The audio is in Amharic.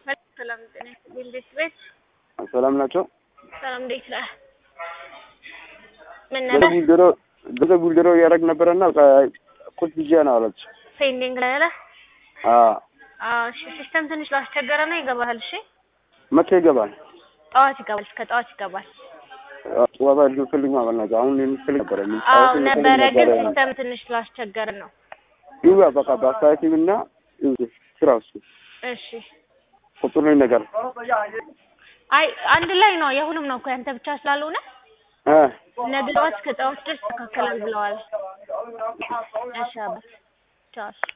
ሰላም ጤና ይስጥልኝ። እንዴት ቤት ሰላም ናቸው። ሰላም እንዴት ነህ? ምን ነበር ጉልደሮ ገዘ ጉልደሮ እያደረግ ነበረና ቁጭ ብዬ ነው አለች። ፔንዲንግ ላይ አለ? አዎ አዎ እሺ። ሲስተም ትንሽ ላስቸገረ ነው ይገባሃል። እሺ መቼ ይገባል? ጠዋት ይገባል። እስከ ጠዋት ይገባል። ዋባ ልፈልግ ማለት ነው። አሁን የምፈልግ ነበረ አዎ ነበረ፣ ግን ሲስተም ትንሽ ስላስቸገረ ነው። ይዋ በቃ በአስተያየት እና ስራ እሱ እሺ ቁጥሩ ነገር አይ አንድ ላይ ነው። የሁሉም ነው እኮ ያንተ ብቻ ስላልሆነ እ ነገ ጠዋት እስከ ጠዋት ድረስ ይስተካከላል ብለዋል። እሺ አባት ቻው።